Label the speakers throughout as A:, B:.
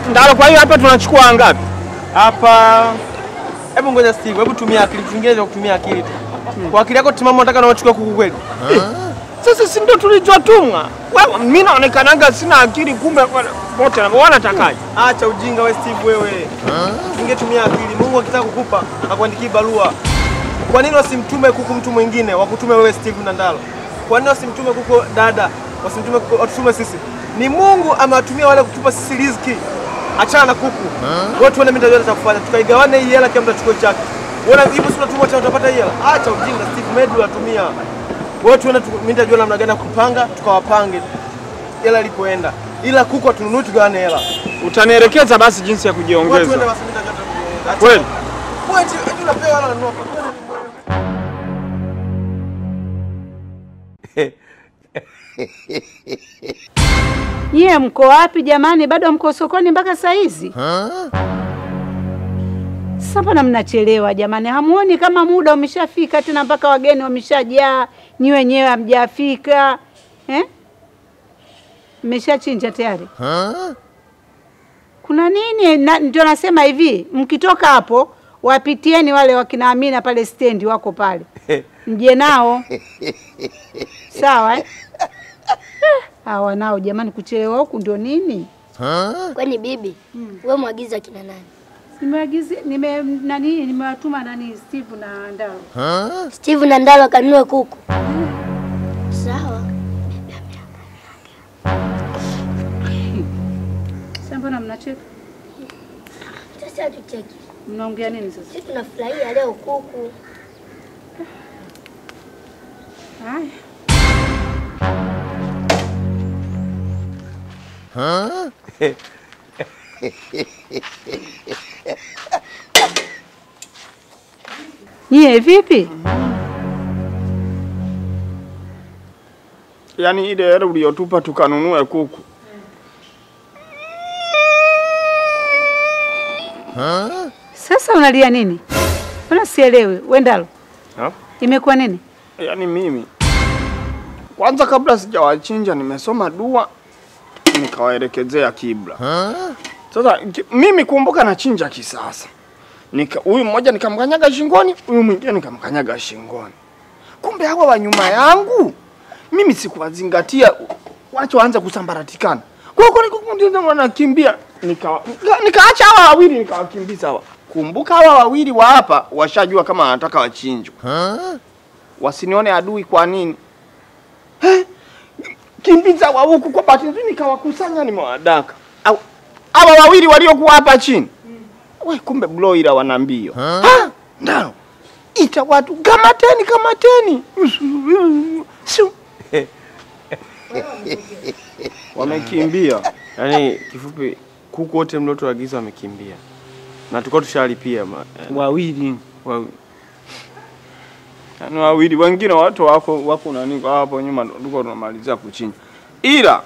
A: Ndalo, kwa hiyo hapa tunachukua ngapi?
B: Hapa hebu ngoja Steve, hebu tumia akili, vingine vya kutumia akili tu. Kwa akili yako timamu unataka naochukua kuku kweli?
A: Sasa si ndio tulichotumwa? Wewe mimi naonekanaga sina akili, kumbe wote wanatakaje?
B: Acha ujinga we Steve wewe. Ungetumia akili. Mungu akitaka kukupa akuandikie barua. Kwa nini wasimtume kuku mtu mwingine? Wakutume wewe Steve Nandalo. Kwa nini wasimtume kuku dada? Wasimtume kuku, watutume sisi. Ni Mungu amewatumia wale kutupa sisi riziki. Achana na kuku. Wewe tuone mimi ndio kufanya. Tukaigawane hii hela kila mtu achukue chake. Wewe hivi si unatumwa tena utapata hii hela. Acha ujinga Steve Medu atumia. Wewe tuone tu- mimi nitajua namna gani ya kupanga, tukawapange hela ilipoenda. Ila kuku hatununui tugawane hela.
A: Utanielekeza basi jinsi ya
B: Watu wende
A: kujiongeza.
B: basi mimi nitajua tu- Acha-
A: Kweli?
B: Wewe eti eti unapewa hela unanunua kuku.
C: Nyie mko wapi jamani? Bado mko sokoni mpaka saa hizi? Sasa mbona mnachelewa jamani? Hamuoni kama muda umeshafika tena mpaka wageni wameshajaa, nyi wenyewe hamjafika eh? Mmeshachinja tayari? Kuna nini? Na, ndio nasema hivi, mkitoka hapo wapitieni wale wakina Amina pale stendi, wako pale, mje nao sawa eh? Eh, Hawa nao jamani, kuchelewa huku ndio nini?
D: Kwani bibi, wewe mwagiza kina nani?
C: Nimeagiza nime nani nimewatuma nani Steve na Ndao.
D: Steve na Ndalo akanunue kuku. Sawa.
C: Sasa mbona mnacheka?
D: Sasa hatucheki.
C: Mnaongea nini sasa?
D: Sisi tunafurahia leo kuku.
C: Haya. Nyie vipi?
A: Yaani ile hela uliyotupa tukanunue kuku.
C: Sasa unalia nini? Mbona sielewi? Wendalo.
A: Ha?
C: Imekuwa nini?
A: Yaani mimi kwanza kabla sijawachinja nimesoma dua nikawaelekezea kibla. Sasa ki- mimi kumbuka nachinja kisasa. Nika huyu mmoja nikamkanyaga shingoni, huyu mwingine nikamkanyaga shingoni. Kumbe hawa wa nyuma yangu mimi sikuwazingatia, wachoanza kusambaratikana. Kwa hiyo ndio wanakimbia, nika nika- nikaacha hawa wawili nikawakimbiza hawa. Kumbuka hawa wawili wa hapa washajua kama wanataka wachinjwe wasinione adui. Kwa nini Eh, kimbiza wa huku? Kwa bahati nzuri nikawakusanya, nimewadaka Au- hawa wawili waliokuwa hapa chini. We, kumbe bloira wana mbio Ha, ndao ita watu kamateni, kamateni Shoo. wamekimbia.
B: Yaani kifupi kuku wote mliotuagiza wamekimbia. Na tulikuwa tushalipia ma- eh,
A: Wawili
B: wa-
A: yani wawili, wengine watu wako wako nani kwa hapo nyuma, tulikuwa tunamalizia kuchinja, ila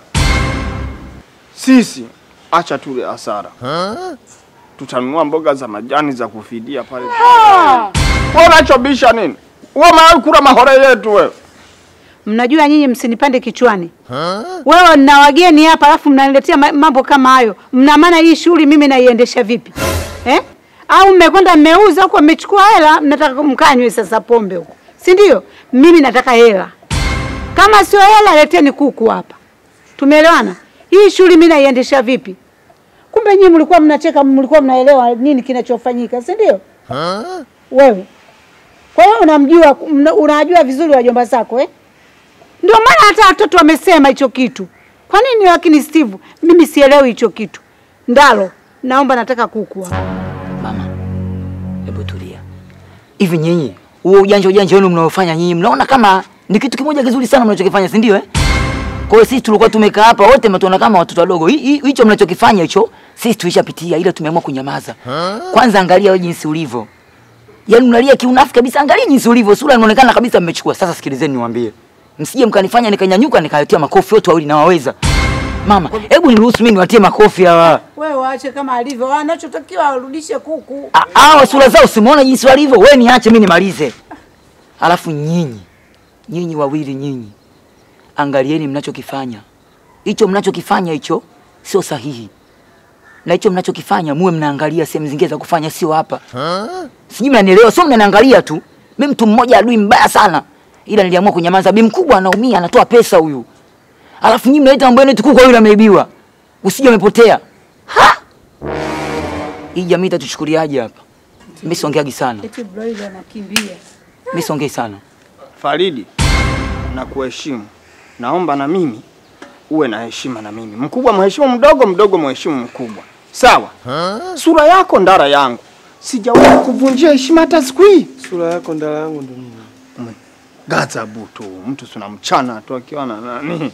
A: sisi acha tule hasara, tutanunua mboga za majani za kufidia pale. Wewe unachobisha nini? Wewe umewahi kula mahore yetu wewe?
C: Mnajua nyinyi msinipande kichwani. Wewe na wageni hapa alafu mnaniletea ma- mambo kama hayo. Mna maana hii shughuli mimi naiendesha vipi? Eh? Au mmekwenda mmeuza huko mmechukua hela mnataka mkanywe sasa pombe huko. Si ndio? Mimi nataka hela. Kama sio hela leteni kuku hapa. Tumeelewana? Hii shughuli mimi naiendesha vipi? Kumbe nyinyi mlikuwa mnacheka, mlikuwa mnaelewa nini kinachofanyika, si ndio? Wewe. Kwa hiyo unamjua mna- unajua vizuri wajomba zako eh? Ndio maana hata watoto wamesema hicho kitu. Kwa nini lakini Steve, mimi sielewi hicho kitu. Ndalo, naomba nataka kuku hapa.
E: Mama, hebu tulia. Hivi nyinyi, huo ujanja ujanja wenu mnaofanya nyinyi, mnaona kama ni kitu kimoja kizuri sana mnachokifanya, si ndio eh? Kwa hiyo sisi tulikuwa tumekaa hapa wote mmetuona kama watoto wadogo. Hi- hi- Hicho mnachokifanya hicho sisi tulishapitia, ila tumeamua kunyamaza. Kwanza angalia wewe jinsi ulivyo. Yaani unalia kiunafiki kabisa, angalia jinsi ulivyo, sura inaonekana kabisa mmechukua. Sasa sikilizeni niwaambie. Msije mkanifanya nikanyanyuka nikaletea makofi wote wawili nawaweza. Mama, hebu niruhusu mimi niwatie makofi hawa.
C: Wewe waache kama alivyo. Wanachotakiwa warudishe kuku.
E: Ah, Hawa sura zao simuona jinsi walivyo. Wewe niache mimi nimalize. Alafu nyinyi, nyinyi wawili nyinyi, angalieni mnachokifanya. Hicho mnachokifanya hicho sio sahihi. na hicho mnachokifanya muwe mnaangalia sehemu zingine za kufanya, sio hapa. Sijui mnanielewa, sio mnaniangalia tu. Mimi mtu mmoja adui mbaya sana, ila niliamua kunyamaza. Bi mkubwa anaumia, anatoa pesa huyu, alafu nyinyi mnaleta mambo yenu tukuko, yule ameibiwa, usije umepotea. Ha! Hii jamii itatuchukuliaje hapa? Mimi siongeagi sana,
C: Eti broiler anakimbia.
E: mimi siongei sana.
A: Faridi, na kuheshimu, naomba na mimi uwe na heshima na mimi. Mkubwa mheshimu mdogo, mdogo mheshimu mkubwa, sawa? Sura yako ndara yangu, sijawahi kuvunjia heshima hata siku hii.
B: Sura yako ndala yangu ndo nini?
A: Gazabu tu, mtu tuna mchana tu akiwa na nani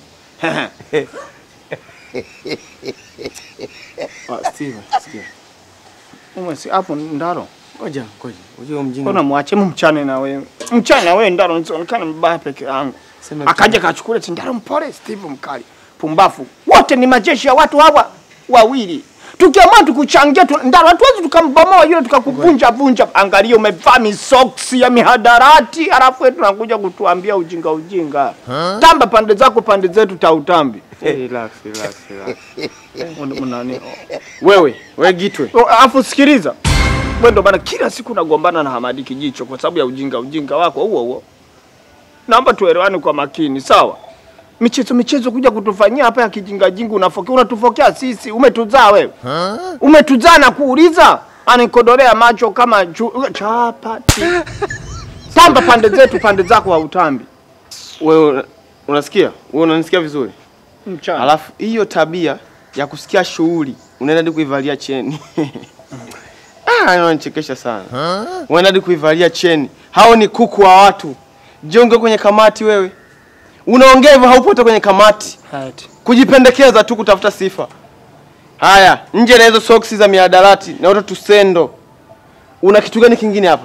B: Ah, Steve, sikia.
A: umesi hapo ndaro
B: Ngoja, ngoja. Unajua mjinga.
A: Mbona mwache mchane na wewe? Mchane na wewe ndaro nisionekane mbaya peke yangu.
B: Sema
A: Akaja kachukua eti ndaro mpole Steve mkali. Pumbafu. Wote ni majeshi ya watu hawa wawili. Tukiamua tukuchangia tu, ndaro hatuwezi tukambomoa yule tukakuvunja vunja. Angalia umevaa misoksi ya mihadarati alafu wewe tunakuja kutuambia ujinga ujinga. Tamba pande zako pande zetu tautambi.
B: Eh, relax, relax, relax.
A: Un- unani-
B: Wewe, wewe Gitwe.
A: O, Alafu sikiliza, wewe ndo bana kila siku nagombana na Hamadi Kijicho kwa sababu ya ujinga ujinga wako huo huo. Naomba tuelewane kwa makini, sawa? Michezo michezo kuja kutufanyia hapa ya kijinga jinga, unafokea unatufokea sisi. Umetuzaa wewe, umetuzaa na kuuliza, anikodolea macho kama ju, chapati. Tamba pande zetu, pande zako hautambi.
B: Wewe una- unasikia? Wewe unanisikia vizuri?
A: Mchana.
B: Alafu hiyo tabia ya kusikia shughuli unaenda hadi kuivalia cheni. ah, inanichekesha sana. Unaenda hadi kuivalia cheni. Hao ni kuku wa watu. Jonge kwenye kamati wewe. Unaongea hivyo haupo hata kwenye kamati.
A: Hati.
B: Kujipendekeza tu kutafuta sifa. Haya, nje na hizo soksi za miadarati na watu tusendo. Una kitu gani kingine hapa?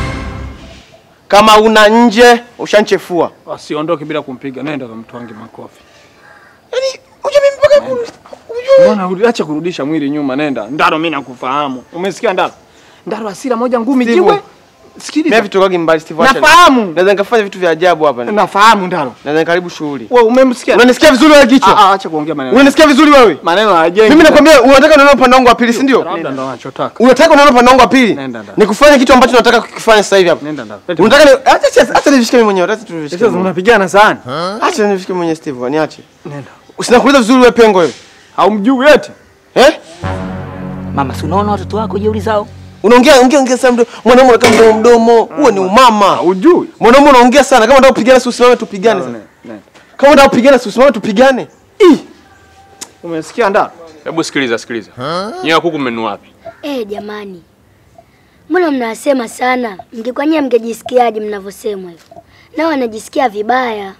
B: Kama una nje ushanchefua.
A: Wasiondoke bila kumpiga, nenda kamtwange makofi.
B: Yaani uje mimi mpaka ku-
A: Mbona uli- acha kurudisha mwili nyuma, nenda. Ndaro mimi nakufahamu. Umesikia Ndaro? Ndaro asira moja ngumi
B: Steve.
A: jiwe.
B: Mimi
A: Sikiliza.
B: vitokagi mbali Steve. acha-
A: Nafahamu.
B: Naweza nikafanya vitu vya ajabu hapa.
A: Nafahamu Ndaro.
B: Naweza nikaribu shughuli.
A: Wewe umemsikia?
B: Unanisikia vizuri wewe
A: Ah,
B: kichwa?
A: ah, acha kuongea maneno.
B: Unanisikia vizuri wewe?
A: Maneno hayajengi.
B: Mimi nakwambia unataka nione upande wangu wa pili, si ndio?
A: labda ndo anachotaka.
B: Unataka nione upande wangu wa pili?
A: Nenda ndani.
B: Nikufanye kitu ambacho nataka kukifanya sasa hivi hapa.
A: Nenda Ndaro.
B: Unataka ni acha acha acha nivishike mimi mwenyewe, acha tuvishike.
A: Sasa
B: mwenyewe.
A: unapigana sana.
B: Acha nivishike mwenyewe Steve, niache.
A: Nenda.
B: Usinakuuliza vizuri wewe pengo wewe.
A: Haumjui eti?
B: Eh?
E: Mama, si unaona watoto wako jeuri zao?
B: Unaongea ongea ongea sana mdomo. Mwanaume unakaa mdomo mdomo. Huo ni umama.
A: Haujui?
B: Mwanaume unaongea sana. Kama unataka kupigana si usimame tupigane sasa.
A: Nenda.
B: Kama unataka kupigana si usimame tupigane. Ih.
A: Umesikia Ndaro?
F: Hebu sikiliza, sikiliza. Nyewe kuku mmenunua wapi?
D: Eh, jamani, mbona mnasema sana? Mngekuwa nyie mngejisikiaje mnavyosemwa hivyo? Nao wanajisikia vibaya.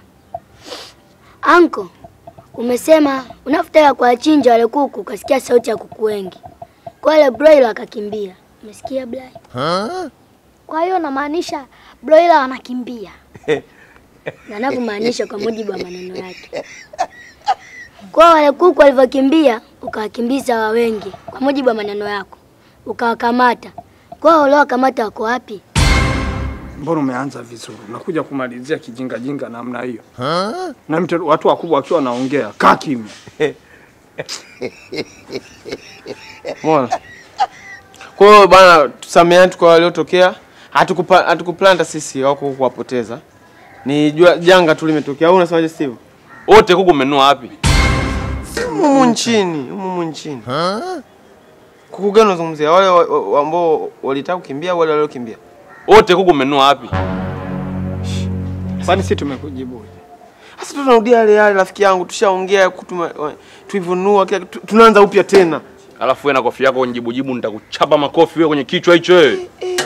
D: Anko, umesema unafutaka kuwachinja wale kuku, ukasikia sauti ya kuku wengi, kwa wale broiler akakimbia. Umesikia Blai?
G: Kwa hiyo namaanisha broiler wanakimbia.
D: Na anavyomaanisha kwa mujibu wa maneno yake. Kwa wale kuku walivyokimbia, ukawakimbiza wa wengi kwa mujibu wa maneno yako, ukawakamata. Kwa uliowakamata wako wapi?
A: Mbona umeanza vizuri? Unakuja kumalizia kijinga jinga namna hiyo. Na mtu watu wakubwa wakiwa wanaongea, kaa kimya.
B: Umeona? Kwa hiyo bana, tusameheane kwa waliotokea. Hatukupa hatukuplanta sisi wako kuwapoteza. Ni jua- janga tu limetokea. Au unasemaje Steve?
F: Wote kuku mmenunua wapi?
B: Humu nchini, humu nchini. Kuku gani unazungumzia? Wale wa- wa- ambao walitaka kukimbia, wale waliokimbia.
F: Wote kuku mmenunua wapi?
A: Kwani sisi tumekujibu?
B: Sasa tunarudia yale yale, rafiki yangu, tushaongea kutuma tuivunua kila kitu, tunaanza upya tena.
F: Alafu wewe na kofi yako njibujibu nitakuchapa makofi wewe kwenye kichwa hicho wewe.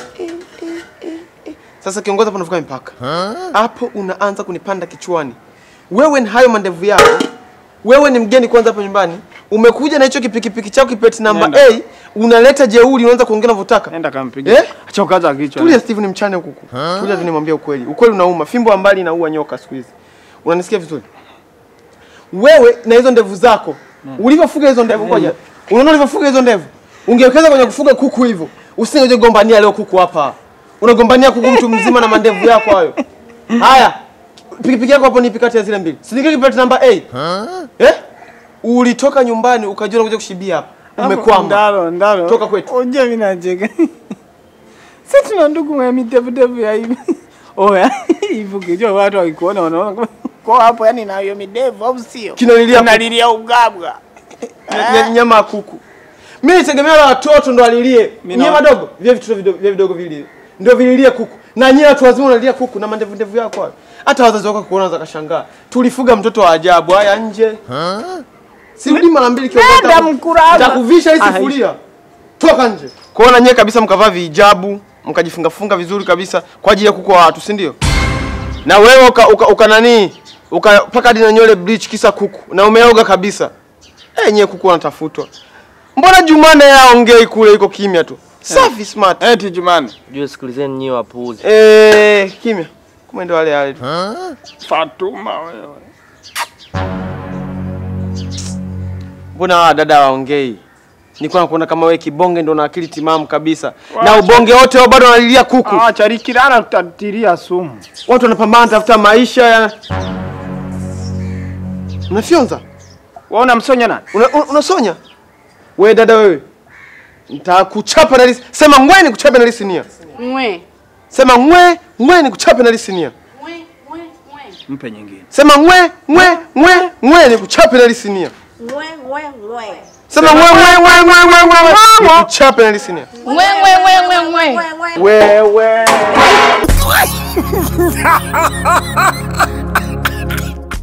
B: Sasa kiongozi, hapo unavuka mipaka. Hapo unaanza kunipanda kichwani. Wewe ni hayo mandevu yako. Wewe ni mgeni kwanza hapa nyumbani. Umekuja na hicho kipikipiki chako kipeti namba
A: Nenda.
B: A, unaleta jeuri, unaanza kuongea unavyotaka.
A: Nenda kampige.
B: Eh?
A: Acha ukaza kichwa.
B: Tulia Steve, ni mchane huku. Tulia tu nimwambie ukweli. Ukweli unauma. Fimbo ya mbali inaua nyoka siku hizi. Unanisikia vizuri? Wewe na hizo ndevu zako. Ulivyofuga hizo ndevu ngoja. Unaona ulivyofuga hizo ndevu? Ungewekeza kwenye kufuga kuku hivyo. Usingeje gombania leo kuku hapa. Unagombania kuku mtu mzima na mandevu yako hayo. Haya. Pikipiki yako hapo nipi kati ya zile mbili? Si ningeki plate namba A. Eh? Ulitoka nyumbani ukajua unakuja kushibia hapa. Umekwama.
A: Ndalo, ndalo.
B: Toka kwetu.
A: Unje mimi nacheka. Sisi tuna ndugu mwenye mitevu tevu ya hivi. Oya, hivi ukijua watu wakikuona wanaona kama kwa hapo yani na hiyo midevu au sio?
B: Kinalilia kuku.
A: Kinalilia ugabwa.
B: Nya- nya- nyama ya kuku. Mimi nitegemea la watoto ndo alilie.
A: Mimi
B: Nyie
A: na-
B: madogo, vile vitu vidogo, vile vidogo vililie. Ndio vililie kuku. Na nyie watu wazima unalilia kuku na mandevu ndevu yako hayo. Hata wazazi wako kuona za kashangaa. Tulifuga mtoto wa ajabu haya nje. Sirudi mara mbili kiongozi.
A: Nenda
B: nitaku-
A: mkuraba.
B: Nitakuvisha hii
A: Ah,
B: sifuria. Toka nje. Kuona nyie kabisa mkavaa vihijabu, mkajifunga funga vizuri kabisa kwa ajili ya kuku wa watu, si ndio? Na wewe uka, uka, uka nani? Ukapaka hadi na nywele bleach kisa kuku na umeoga kabisa. Eh, nyie kuku wanatafutwa. Mbona Jumane yaongei kule iko kimya tu? Safi smart.
A: Eti Jumani.
H: Jue sikilizeni nyie wapuuzi.
B: Eh, kimya. Kumbe ndo wale wale. tu.
A: Fatuma wewe.
B: Mbona hawa dada waongei? Nilikuwa nakuona kama wewe kibonge ndo na akili timamu kabisa. Na ubonge wote wao bado wanalilia kuku.
A: Ah, charikirana tutatilia sumu.
B: Watu wanapambana tafuta maisha ya Unafyonza?
A: Wewe unamsonya nani?
B: Una, una, unasonya? Wewe dada wewe. Nitakuchapa na lisi. Sema ngwe ni kuchape na lisinia.
C: Mwe.
B: Sema ngwe, ngwe ni kuchape na lisinia.
A: Mpe nyingine.
B: Sema ngwe, ngwe, ngwe, ngwe ni kuchape na lisinia.
C: Mwe, mwe, mwe.
B: Sema ngwe, ngwe, ngwe, ngwe, ngwe, ngwe, ngwe. Ni kuchape na lisinia.
C: Mwe, mwe, mwe, mwe, mwe.
B: Wewe.